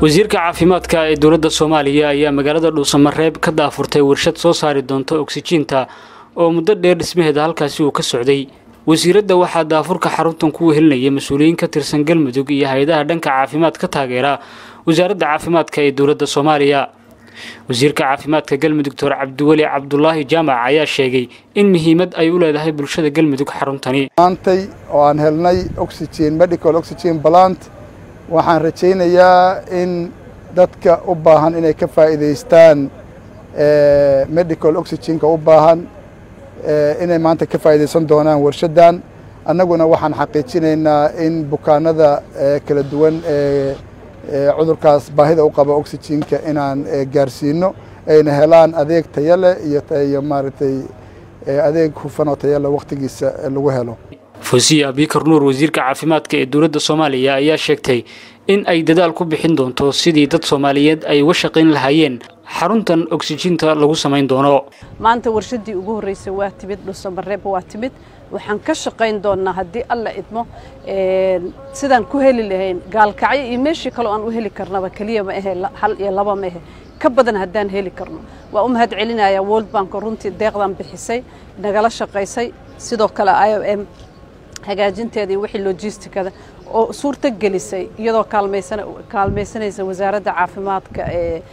wasiirka caafimaadka ee dowladda soomaaliya ayaa magaalada dhuusamareeb ka daafurtay warshad soo saari doonta oksijiinta oo muddo dheer dhismaheeda halkaasi uu ka socday wasiiradda waxaa daafurka xaruntan ku wehelinaya mas-uuliyiin ka tirsan galmudug iyo hay-adaha dhanka caafimaad ka taageera wasaaradda caafimaadka ee dowladda soomaaliya wasiirka caafimaadka galmudug doctor cabdiweli cabdulaahi jaamac ayaa sheegay in muhiimad ay u leedahay bulshada galmudug xaruntani maantay oo aan helnay oxygen medical oxygen plant waxaan rajaynayaa in dadka u baahan inay ka faa'iidaystaan medical oxygenka u baahan inay maanta ka faa'iidaysan doonaan warshaddan annaguna waxaan xaqiijinaynaa in bukaanada kala duwan ee cudurkaas baahida u qaba oxygenka inaan gaarsiino ayna helaan adeeg tayo leh iyo maaragtay adeeg hufan oo tayo leh wakhtigiisa lagu helo fosiya abikar nuur wasiirka caafimaadka ee dowladda soomaaliya ayaa sheegtay in ay dadaal ku bixin doonto sidii dad soomaaliyeed ay uga shaqayn lahaayeen xaruntan oksijiinta lagu samayn doono maanta warshaddii ugu horreysay waa timid dhuusamareeb waa timid waxaan ka shaqayn doonnaa haddii alla idmo sidaan ku heli lahayn gaalkacyo iyo meeshii kaleo aan u heli karnaba keliya ma ahe hal iyo laba ma ahe ka badan haddaan heli karno waa u mahad celinayaa world bank runtii deeqdan bixisay nagala shaqaysay sidoo kale i o m hagaajinteeda iyo wixii logistikada oo suurto gelisay iyadoo kaalmaysanaysa wasaaradda caafimaadka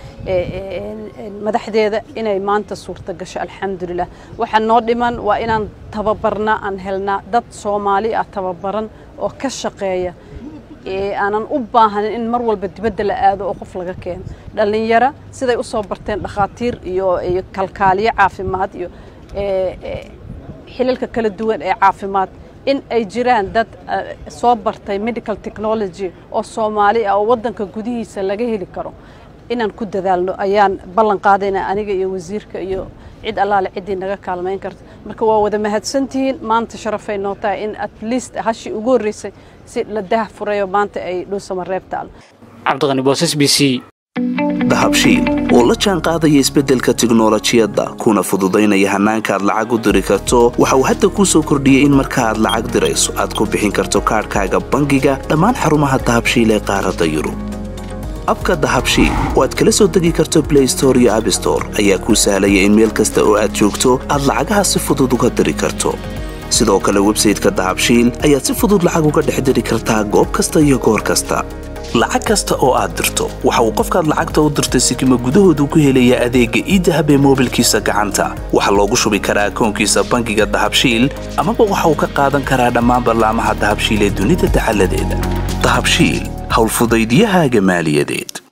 madaxdeeda inay maanta suurto gasho alxamdulilah waxaa noo dhiman waa inaan tababarnaa aan helnaa dad soomaali ah tababaran oo ka shaqeeya aanan u baahanin in mar walba dibadda la aado oo qof laga keeno dhallinyaro siday u soo barteen dhakhaatiir iyo iyo kalkaaliyo caafimaad iyo xilalka kala duwan ee caafimaad in ay jiraan dad soo bartay medical technology oo soomaali ah oo waddanka gudihiisa laga heli karo inaan ku dadaalno ayaan ballan qaadayna aniga iyo wasiirka iyo cid allaale ciddii naga kaalmayn karta marka waa wada mahadsantihiin maanta sharafay noo tahay in at least hashii ugu horreysay si la dah furayo maanta ay dhuusamareeb taalo cabdiqani boosas b c dahabshiil oo la jaan qaadaya isbeddelka tiknolojiyadda kuna fududaynaya hannaanka aad lacag u diri karto waxa uu hadda kuu soo kordhiyey in marka aad lacag dirayso aad ku bixin karto kaadhkaaga bangiga dhammaan xarumaha dahabshiil ee qaaradda yurub abka dahabshiil oo aad kala soo degi karto blay store iyo abstore ayaa kuu sahlaya in meel kasta oo aad joogto aad lacagaha si fudud uga diri karto sidoo kale websayteka dahabshiil ayaad si fudud lacag uga dhex diri kartaa goob kasta iyo goor kasta lacag kasta oo aad dirto waxa uu qofkaad lacagta u dirtay sikima gudahoodu ku helayaa adeegga iidahab ee moobilkiisa gacanta waxaa loogu shubi karaa akoonkiisa bangiga dahabshiil amaba waxa uu ka qaadan karaa dhammaan ballaamaha dahabshiil ee dunida dacaladeeda dahabshiil howlfudaydyahaaga maaliyadeed